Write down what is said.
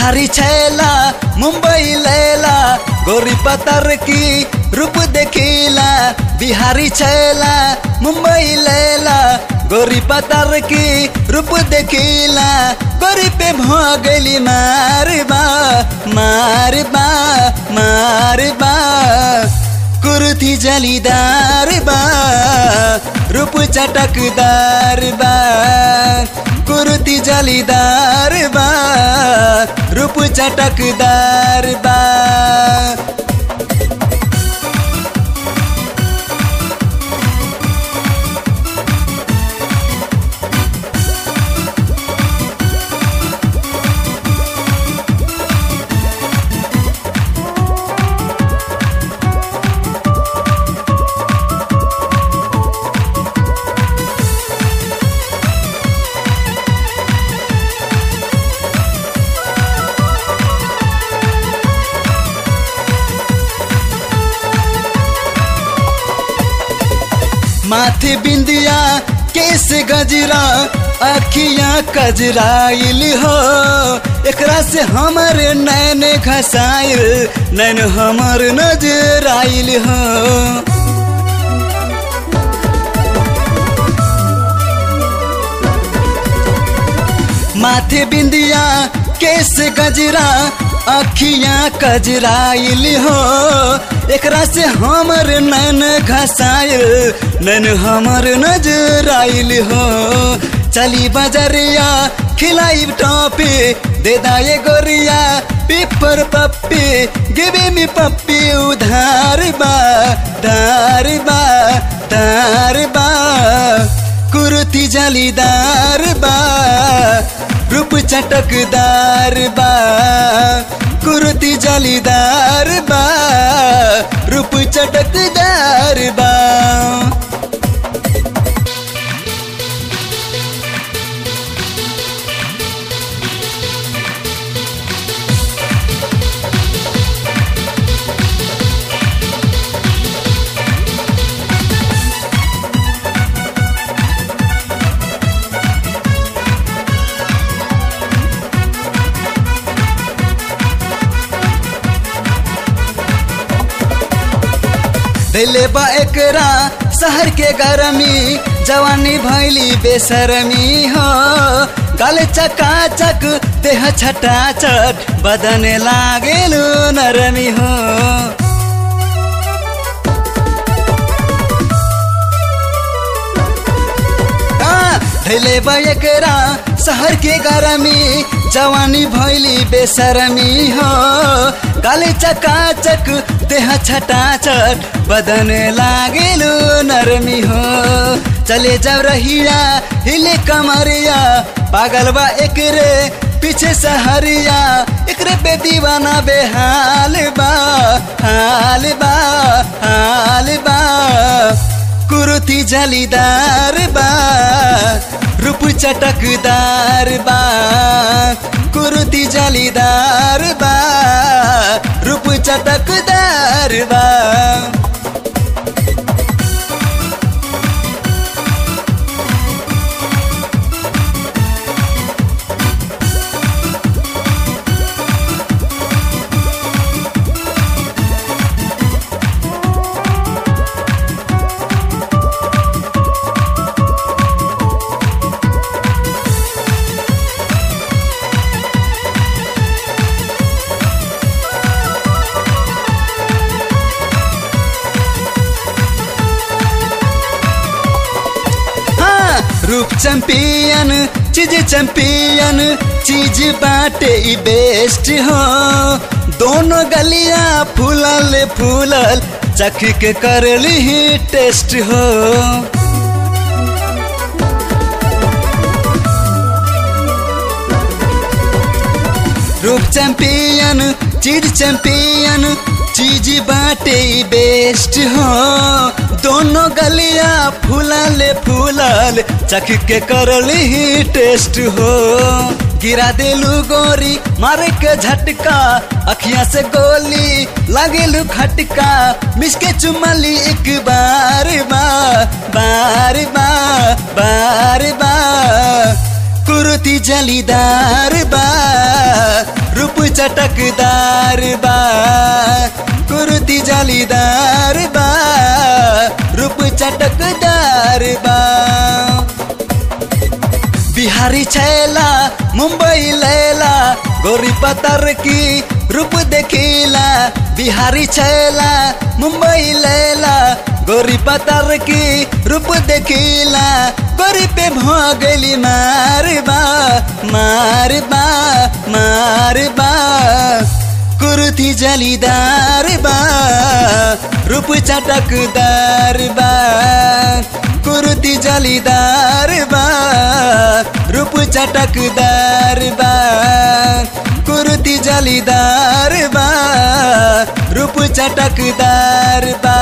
बिहारी छैला मुंबई लैला गोरी पतर की रूप देखिला बिहारी छैला मुंबई लैला गोरी पतर की रूप देखिला गोरी पे भ गली मारबा मारबा मारबा कुर्ती जलीदार बा रूप चटकदार बा कुर्ती जलीदार बा रूप चटकदार बा माथे बिंदिया केस गजरा अखियां कजराइल हो एकरा से हमर नैन घसाइल नैन हमर नजर आइल हो माथे बिंदिया केस गजरा अखियां कजराइल हो एकरा से हमर नैन घसाइल नैन हमर नजर आइल हो चली बजरिया खिलाई टॉपी दे दाए गोरिया पेपर पप्पी गिवे मी पप्पी उधार बा दार बा दार बा कुर्ती जालीदार बा रूप चटकदार बा कुर्ती जालीदार बा रूप चटकदार बा दिले बा एकरा शहर के गरमी जवानी भैली बेसरमी हो गल चकाचक देह छटाचट बदन लागेलु नरमी हो धैले बा एकरा शहर के गरमी जवानी भैली बेसरमी हो गाले चकाचक देह छटाचट बदन लागेलु नरमी हो चले जब रहिया हिले कमरिया पागल बा एकरे पीछे सहरिया एकरे पे दीवाना बेहाल बा हाल बा हाल बा कुर्ती जलीदार बा रूप चटकदार बा कुर्ती जलीदार बा रूप चटकदार बा रूप चैंपियन चीज चैंपियन चीज बाटे ई बेस्ट हो दोनों गलिया फूलल फूलल चख के करली ही टेस्ट हो रूप चैंपियन चीज चैंपियन चीज बाटे ई बेस्ट हो दोनों गलिया फूलल फूलल चख के करल ही टेस्ट हो गिरा देलू गोरी मारे के झटका अखिया से गोली लगेलू खटका मिसके चुमली एक बार बा बार बा बार बा कुर्ती जलीदार बा रूप चटकदार बा कुर्ती जलीदार बा रूप चटकदार बा बिहारी छैला मुंबई लैला गोरी पतर की रूप देखिला बिहारी छैला मुंबई लैला गोरी पतर की रूप देखिला गोरी पे भगली मारबा मारबा मारबा कुर्ती जलीदार बा रूप चटकदार बा कुर्ती जलीदार बा रूप चटकदार बा कुर्ती जलीदार बा रूप चटकदार बा